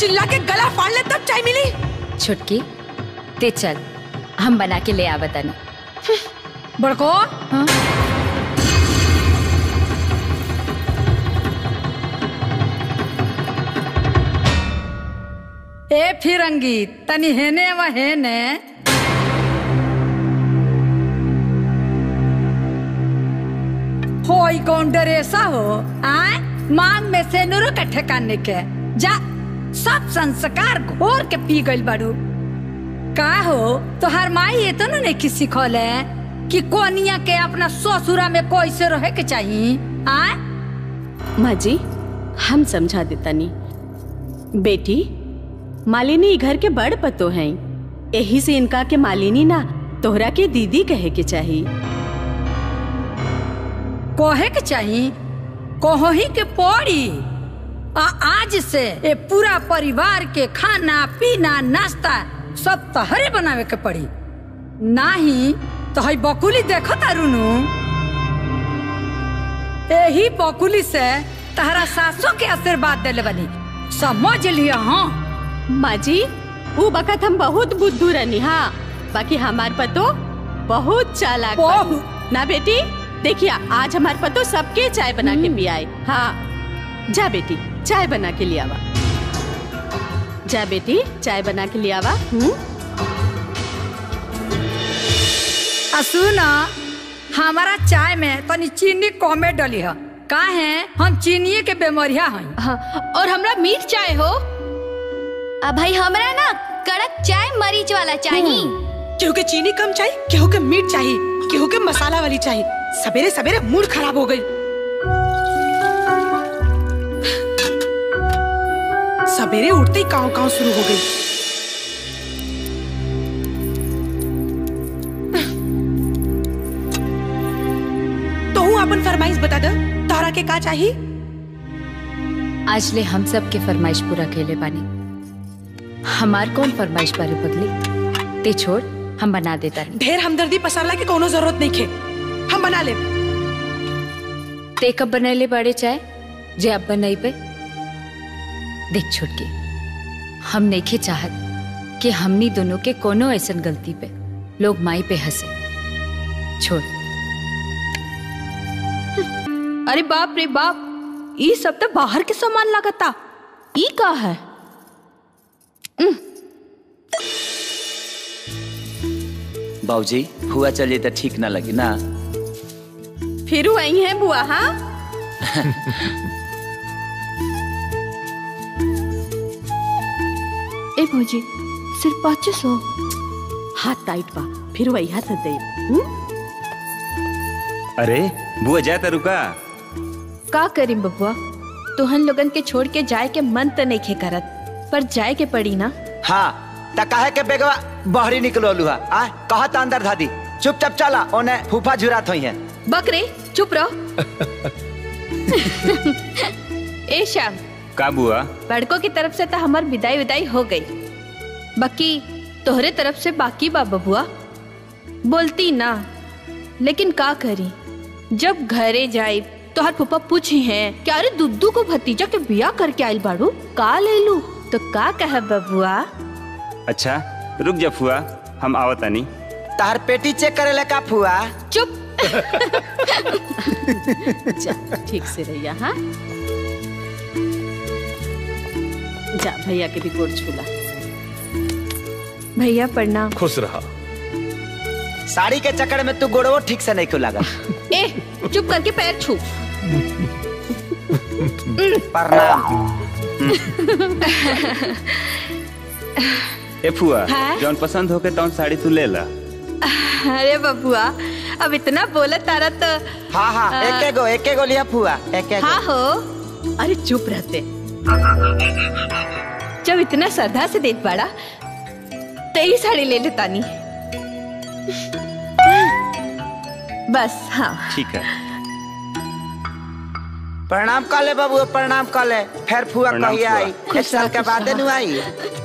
चिल्ला के गला फाड़ ले तब चाय मिली छुटकी ते चल हम बना के ले आवतानी बड़को हाँ? ए फिरंगी तनी हेने व हेने होई कौन डरेसा हो आय मांग में से नुरो के ठेकाने के जा सब संस्कार घोर के पी गइल बाड़ू का हो तोहार माई ये तो नहीं किसी खोले कि कोनिया के अपना ससुरा में कैसे रहे के चाहिए आय माँ जी हम समझा देतानी बेटी मालिनी ई घर के बड़ पतो हैं यही से इनका के मालिनी ना तोहरा के दीदी कहे के चाहिए कहे के चाहिए कहो ही के पड़ी आ आज से ये पूरा परिवार के खाना पीना नाश्ता सब तहरे बनावे के पड़ी नाही तो हई बकुली देखो तारुनु यही बकुली से तहरा सासों के आशीर्वाद देले बनी समझ लिया हाँ माँ जी वो बखत हम बहुत बुद्धू रहनी हाँ बाकी हमार पतो बहुत चालाक बा। बहुत। ना बेटी देखिए आज हमार पतो सबके चाय बना के पियाए हाँ जा बेटी चाय बना के लियावा जा बेटी चाय बना के लियावा हम्म आ सुना हमारा चाय में तनी चीनी कमे डली है का है हम चीनी के बेमरिया हैं हाँ, और हमरा मीठ चाय हो अब भाई हमरा ना कड़क चाय मरीच वाला चाहिए केहू के चीनी कम चाहिए केहू के मीठ चाहिए केहू के मसाला वाली चाहिए सवेरे सवेरे मूड खराब हो गई सवेरे उठते ही काव काव शुरू हो गई तो हूँ अपन फरमाइश बता दे तोहरा के का चाहिए आज ले हम सब के फरमाइश पूरा कैले बानी हमार कौन फरमाइश बारे पगली ते छोड़ हम बना देता नहीं ढेर हमदर्दी पसारला के कोनो जरूरत नहीं खे हम बना ले ते कब बनैले बड़े चाय जे अब बनई पे देख छुटकी हम नइखे चाहत कि हमनी दोनों के कोनो ऐसन गलती पे लोग माई पे हंसे छोड़ अरे बाप रे बाप ई सब तो बाहर के सामान लागता ई का है बाबूजी हुआ चलिए तो ठीक ना लगी ना फिर वही है बुआ हाँ ए भौजी सिर्फ पाँच सौ हाथ टाइट बा फिर वही हाथ दे हम्म? अरे बुआ जाए तो रुका का करी बबुआ तोहन लोगन के छोड़ के जाए के मन त नहीं खे करत पर जाए के पड़ी ना हाँ त काहे के बेगवा बहरी निकलो लुहा आ कहत अंदर धादी चुपचाप चला ओने फूफा झुरात होई है बकरे चुप रहो ए श्याम का बुआ बड़कों की तरफ से तो हमार विदाई विदाई हो गई बाकी तोहरे तरफ से बाकी बा बबुआ बोलती ना लेकिन का करी जब घरे जाई तो हर फूफा पूछी है कि अरे दुद्दू को भतीजा के बिया करके आइल बाड़ू का ले लू तो का कह बबुआ अच्छा रुक जा फुआ हम आवतानी तार पेटी चेक करे ले का फुआ चुप जा ठीक से रहिया हाँ जा भैया के भी गोड़ छूला भैया प्रणाम खुश रहा साड़ी के चक्कर में तू गोड़वो ठीक से नहीं खुला ए चुप करके पैर छू प्रणाम ए फुआ हाँ? जौन पसंद होके तौन साड़ी तू ले ला अरे बबुआ अब इतना बोला तारा तो हाँ हाँ एके गो एके गो लिया फुआ एके गो हाँ हो अरे चुप रहते जब इतना श्रद्धा से देख पाड़ा तेरी साड़ी ले ले तानी बस हाँ ठीक है प्रणाम कर ले बाबू प्रणाम कर ले फिर फुआ प्रणाम कहिया फुआ। आई एक खुश साल रह, के खुश बाद रह। नु आई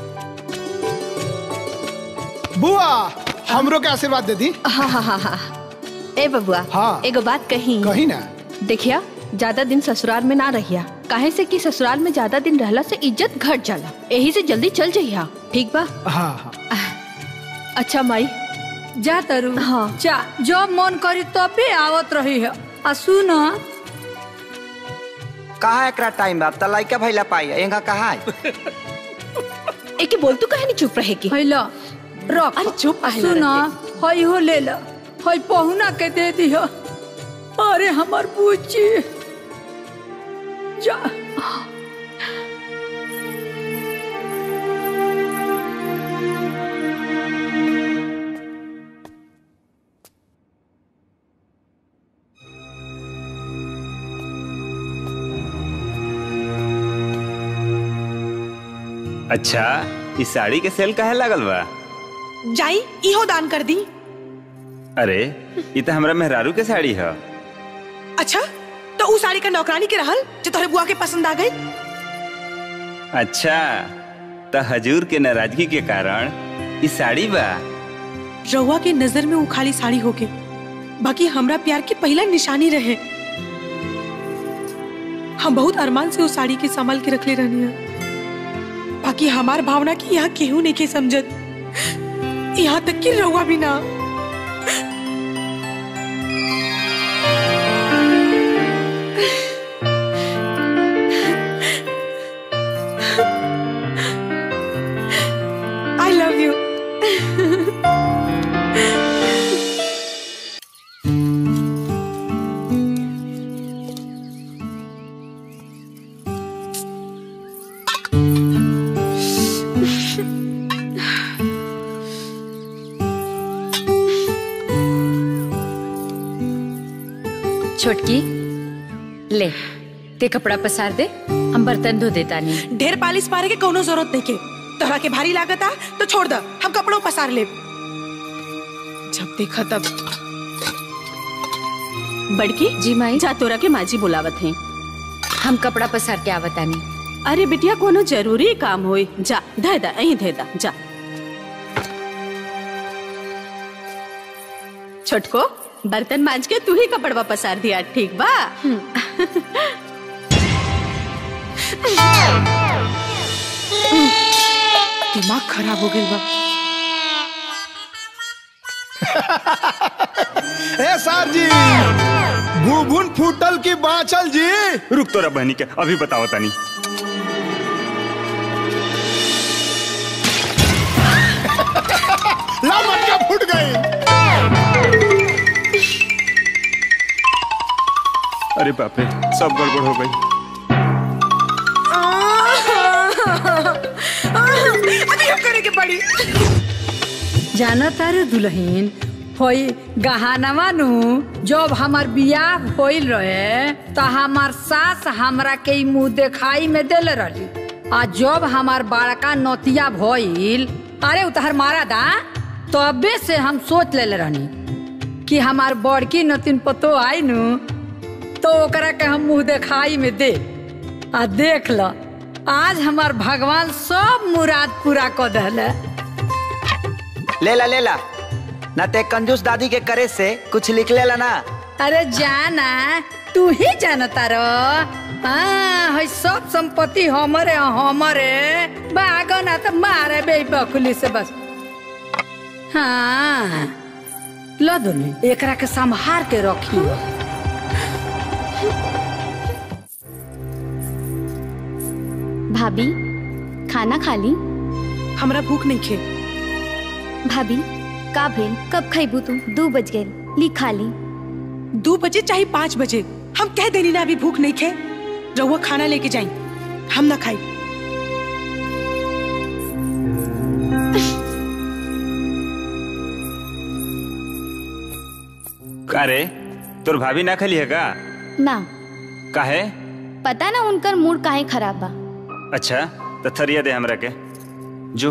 बुआ हमरो के आशीर्वाद दे दी हाँ हाँ हाँ हाँ ए बबुआ हाँ। एगो बात कही कही ना देखिया ज्यादा दिन ससुराल में ना रहिया काहे से कि ससुराल में ज्यादा दिन रहला से इज्जत घट जाला यही से जल्दी चल जइहा ठीक बा हाँ हाँ अच्छा माई जा तरु हाँ। जा जब मन करी तबे आवत रही है आ सुन कहा एकरा टाइम बा त लइका भइला पाई एंगा कहा है एके बोल तू कहे नहीं चुप रहे की हैला रख अरे चुप आ काहे सुन रहते? हई हो ले ला हई पहुना के दे दिह अरे हमर बूची जा अच्छा इस साड़ी के सेल काहे लागल बा जाई इहो दान कर दी अरे ये तो हमरा मेहरारू के साड़ी है अच्छा तो उ साड़ी का नौकरानी के रहल जो तोहरे बुआ के पसंद आ गई अच्छा तो हजूर के नाराजगी के कारण इस साड़ी बा रउआ के नजर में वो खाली साड़ी होके बाकी हमरा प्यार की पहला निशानी रहे हम बहुत अरमान से उस साड़ी के संभाल के रखले रहनी है बाकी हमार भावना की यहाँ केहू नहीं के समझत यहाँ तक कि रउआ भी ना आई लव यू छोटकी ले ते कपड़ा पसार दे हम बर्तन धो देता नहीं ढेर पालिश पारे के कोनो जरूरत नहीं के तोहरा के भारी लागत आ तो छोड़ द हम कपड़ों पसार ले जब देखा तब बड़की जी माई जा तोरा के माजी बुलावत हैं हम कपड़ा पसार के आवतानी अरे बिटिया कोनो जरूरी काम होई जा धे दा अहीं धे दा जा छोटको बर्तन मांज के तू ही कपड़वा पसार दिया ठीक बा दिमाग खराब हो गई बा ए सर जी भूभुन फूटल की बांचल जी रुक तोरा बहनी के अभी बताओ तनी ला मटका फूट गई अरे बाप रे सब गड़बड़ हो गई अभी हम करे के पड़ी जाना तारे दुल्हन होई गहानवा नु जब हमार बियाह होइल रहे त हमार सास हमरा के ई मुंह देखाई में देले रही आ जब हमार बड़का नतिया भइल अरे उतहर मारा दा तबे से हम सोच लेले रहनी कि हमार बड़की नतिन पतो आई नु तो ओकरा के हम मुंह देखाई में दे आ देख ल आज हमार भगवान सब मुराद पूरा कर दहले ले ला ले ला ना ते कंजूस दादी के करे से कुछ लिख लेला ना अरे जाना तू ही जानता रो हाँ है सब संपत्ति हमरे ह, हमरे बागो ना तो मारे बे बकुली से बस हाँ लो दोनों एकरा के संभार के रखी भाभी खाना खा ली हमरा भूख नहीं खे भाभी का भेल कब खैबू तू दू बज गए ली खा ली दो बजे चाहे पाँच बजे हम कह देनी ना अभी भूख नहीं खे रउआ खाना लेके जाई हम ना खाई का रे तोर भाभी ना खली है का ना काहे पता ना उनकर मूड काहे खराब बा अच्छा तो थरिया दे हमरा के जो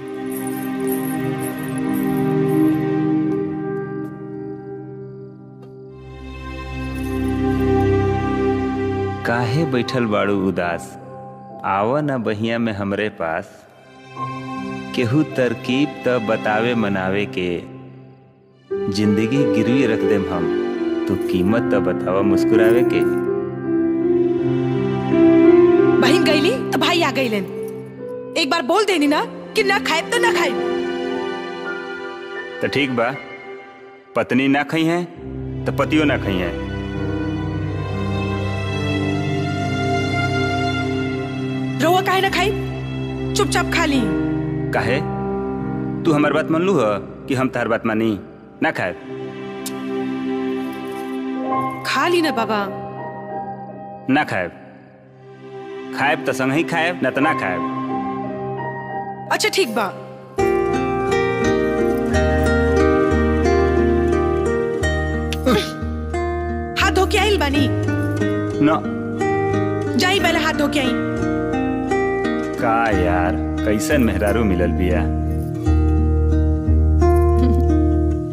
काहे बैठल बाड़ू उदास आव न बहिया में हमरे पास केहू तरकीब त बतावे मनावे के जिंदगी गिरवी रख देम हम तू कीमत त बतावा मुस्कुरावे के माई आ गई एक बार बोल देनी ना कि ना खाए तो ना खाए तो ठीक बा पत्नी ना खई है तो पतियो ना खई है रउआ काहे ना खाई चुपचाप खा ली काहे तू हमार बात मान लू ह कि हम तार बात मानी ना खाए खा ली ना बाबा ना खाए खाएब तो संग ही खाएब ना तो ना खाएब अच्छा ठीक बा हाथ धो के आइल बानी ना जाई पहले हाथ धो के आई का यार कैसन मेहरारू मिलल बिया